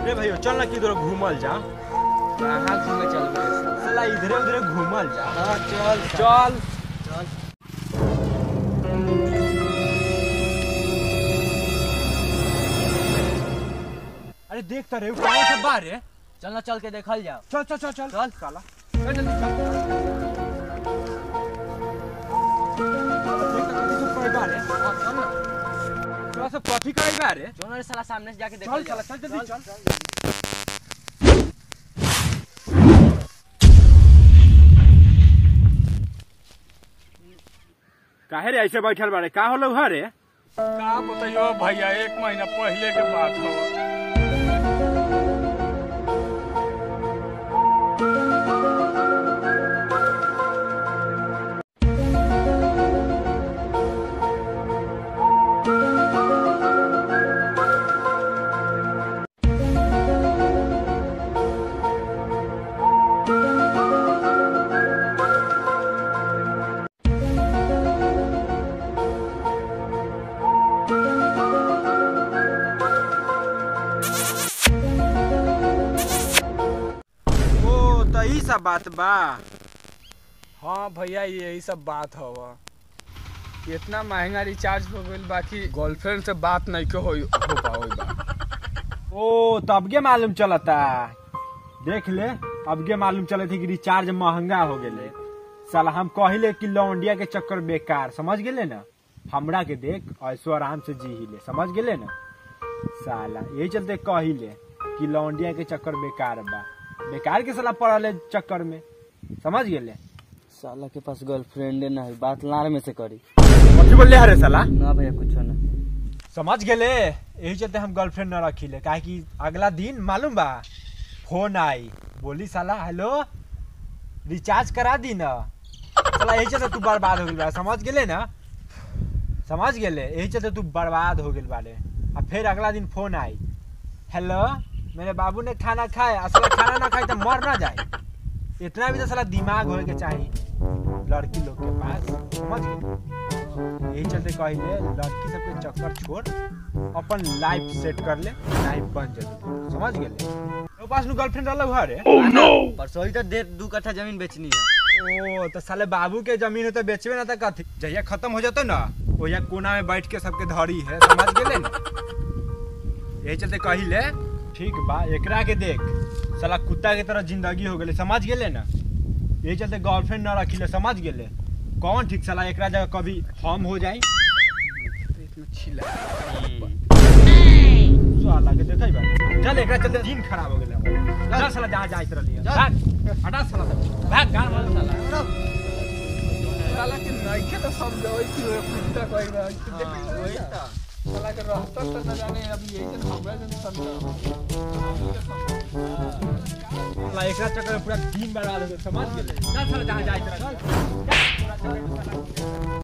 रे भैया चल ना किधर घूमल जा कहाँ घूमे चल गए साला इधरे उधरे घूमल जा हाँ चल चल चल अरे देख तो रे कौन से बारे चल ना चल के देखल जाओ चल चल चल चल चल साला चल जल्दी चल देख तो कथी सब कोई बारे हाँ, चल ना थोड़ा सा कथी कोई बारे चल ना रे साला सामने से जाके चल देखल साला जाओ चल जल्दी चल काहे रे ऐसे बैठल बारे का होलो घरे का बताइयो भैया एक महीना पहले के बात हो ओ त ई सब बात बा हाँ भैया यही सब बात हवा इतना महंगा रिचार्ज हो गईल बाकी गर्लफ्रेंड से बात नहीं के हो हो पाओ बा ओ तबके मालूम चलता देख ले अबके मालूम चले थी कि रिचार्ज महंगा हो गेले साला हम कहिले कि लौंडिया के चक्कर बेकार समझ गेले ना हमरा के देख ऐसो आराम से जी ले समझ गेले ना साला यही चलते कहिले कि लौंडिया के चक्कर बेकार बा बेकार के साला पड़ल है चक्कर में समझ गेले साला के पास गर्लफ्रेंड ना है बात लार में से करी कथी बोलले हरे साला ना भैया कुछ ना समझ गेले यही चलते हम गर्लफ्रेंड न रखिले काहे कि अगला दिन मालूम बा फोन आई बोली साला हेलो रिचार्ज करा दी ना साला यही चलते तू बर्बाद हो गेल बा समझ गेले ना समझ गेले यही चलते तू बर्बाद हो गेल बारे आ फिर अगला दिन फोन आई हेलो मेरे बाबू ने खाना खाए असल खाना ना खाए तो मर ना जाए इतना भी तो साला दिमाग होए के चाहिए लड़की लोग के पास समझ गए यही चलते कहिले लड़की सबके चक्कर छोड़ अपन लाइफ सेट कर ले लाइफ बन जल्दी समझ गेले तो पास नु गर्लफ्रेंड रहल घरे परसों ही तो दे दू कट्ठा जमीन बेचनी है ओ तो साले बाबू के जमीन है तो बेचबे ना तो कथी जहिया खत्म हो जातो ना ओहिया कोना में बैठ के सबके धरी है समझ गेले ना यही चलते कहिले ठीक बा एकरा के देख साला कुत्ता के तरह जिंदगी हो गेले समझ गेले ना यही चलते गर्लफ्रेंड न रखिले समझ गेले कौन ठीक साला एकरा जगह कभी हम हो जाई इतना छिला साला के देखै बा चल एकरा चलते दिन खराब हो गेले हमर। चल साला जहाँ जाइत रहली भाग हटा साला भाग गाड़ मार साला साला के नइखे तो समझावे कि वो कुत्ता कोई बा हाँ, वही तो। साला के रहता तो न जाने अभी यही जन हमरा जन समझा साला एकरा चक्कर में पूरा दिन बर्बाद हो गेल समझ गेले चल साला जहाँ जाइत रहली चल पूरा चक्कर में साला